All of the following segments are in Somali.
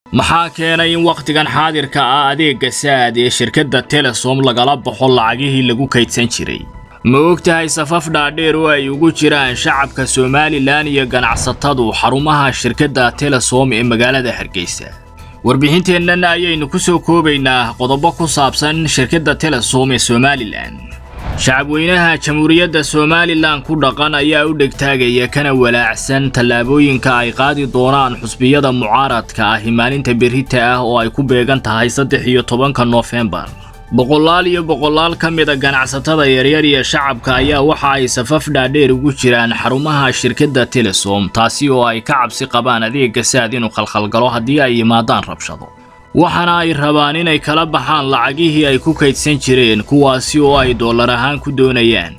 maxaa keenay in wakhtigan xaadirka ah adeegga saad ee shirkadda telesom lagala baxo lacagihii lagu kaydsan jiray ma og tahay safaf dhaadheer oo ay ugu jiraan shacabka somalilan iyo ganacsatadu xarumaha shirkadda telesom ee magaalada hargeysa warbixinteennan ayaynu ku soo koobaynaa qodobo ku saabsan shirkadda telesom ee somalilan shacabweynaha jamhuuriyadda somalilan ku dhaqan ayaa u dhegtaagaya kana walaacsan tallaabooyinka ay qaadi doonaan xusbiyada mucaaradka ahi maalinta berrita ah oo ay ku beegan tahay saddex iyo tobanka noofembar boqolaal iyo boqolaal ka mida ganacsatada yaryar iyo shacabka ayaa waxa ay safaf dhaadheer ugu jiraan xarumaha shirkadda telesom taasi oo ay ka cabsi qabaan adeegga saad inuu khalkhalgalo haddii ay yimaadaan rabshado waxaana ay rabaan inay kala baxaan lacagihii ay ku kaydsan jireen kuwaasi oo ay dollar ahaan ku doonayaan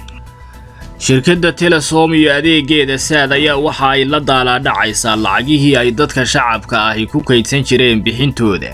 shirkadda telesom iyo adeeggeeda saad ayaa waxa ay la daalaadhacaysaa lacagihii ay dadka shacabka ahi ku kaydsan jireen bixintooda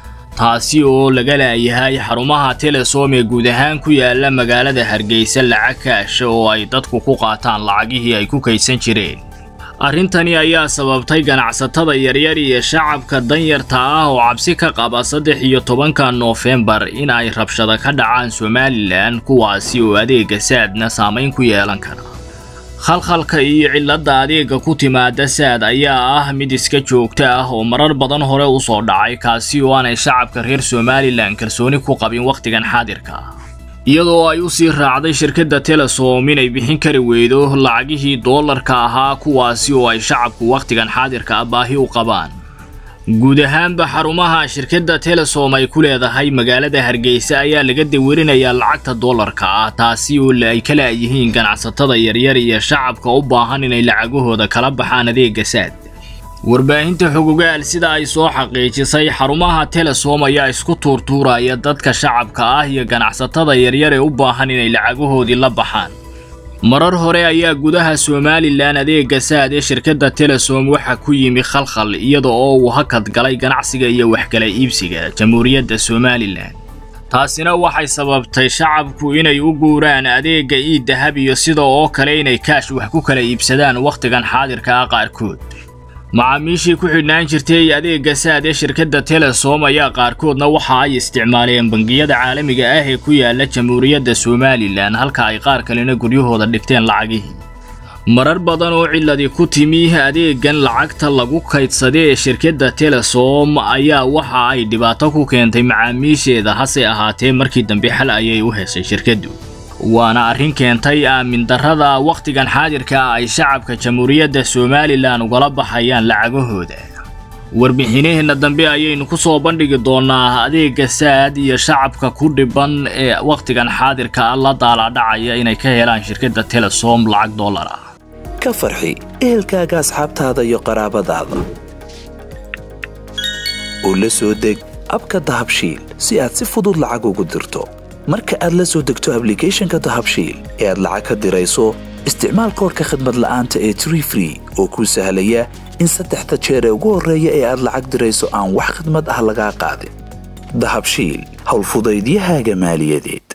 taasi oo laga laayahay xarumaha telesom ee guud ahaan ku yaala magaalada hargeysa lacag kaasha oo ay dadku ku qaataan lacagihii ay ku kaydsan jireen arrintani ayaa sababtay ganacsatada yaryar iyo shacabka danyarta ah oo cabsi ka qaba saddex iyo tobanka noofembar in ay rabshado ka dhacaan somalilan kuwaasi oo adeegga saadna saamayn ku yeelan kara khalkhalka iyo cilladda adeegga ku timaada saad ayaa ah mid iska joogto ah oo marar badan hore u soo dhacay kaasi oo aanay shacabka reer somalilan kalsooni ku qabin wakhtigan xaadirka ah iyadoo ay u sii raacday shirkadda telesom inay bixin kari weydo lacagihii doolarka ahaa kuwaasi oo ay shacabku wakhtigan xaadirka ah baahi u qabaan guud ahaanba xarumaha shirkadda telesom ay ku leedahay magaalada hargeysa ayaa laga dawerinayaa lacagta doolarka ah taasi oo ay ka laayihiin ganacsatada yaryar iyo shacabka u baahan inay lacagahooda kala baxaan adeegga saad warbaahinta xogogaal sida ay soo xaqiijisay xarumaha telesom ayaa isku tuurtuuraya dadka shacabka ah iyo ganacsatada yaryar ee u baahan inay lacagahoodii la baxaan marar hore ayaa gudaha somalilan adeegga saad ee shirkadda telesom waxa ku yimi khalkhal iyada oo uu hakad galay ganacsiga iyo waxkala iibsiga jamhuuriyadda somalilan taasina waxay sababtay shacabku inay u guuraan adeegga ii dahab iyo sida oo kale inay kaash wax ku kala iibsadaan wakhtigan xaadirka ah qaarkood macaamiishii ku xidhnaan jirtay adeegga saad ee shirkadda telesom ayaa qaarkoodna waxa ay isticmaaleen bangiyada caalamiga ah ee ku yaala jamhuuriyadda somalilan halka ay qaar kalena guryahooda dhigteen lacagihii marar badan oo ciladi ku timi adeeggan lacagta lagu kaydsada ee shirkadda telesom ayaa waxa ay dhibaato ku keentay macaamiisheeda hase ahaatee markii dambe xal ayay u heshay shirkaddu waana arrin keentay aamin darrada wakhtigan xaadirka ah ay shacabka jamhuuriyadda somalilan ugala baxayaan lacagahooda warbixinaheenna dambe ayaynu ku soo bandhigi doonaa adeegga saad iyo shacabka ku dhiban ee wakhtigan xaadirka ah la daalaadhacaya inay ka helaan shirkadda telesom lacag dollar ah ka farxi ehelkaaga asxaabtaada iyo qaraabadaada oo la soo deg abka dahabshiil si aad si fudud lacag ugu dirto marka aad la soo degto ablicathonka dahabshiil ee aad lacag ka dirayso isticmaal koorka khadmad la'aanta ee tree free oo kuu sahlaya in saddexda jeer ee ugu horreeya ee aad lacag dirayso aan wax khidmad ah lagaa qaadin dahabshiil howlfudaydiyahaaga maaliyadeed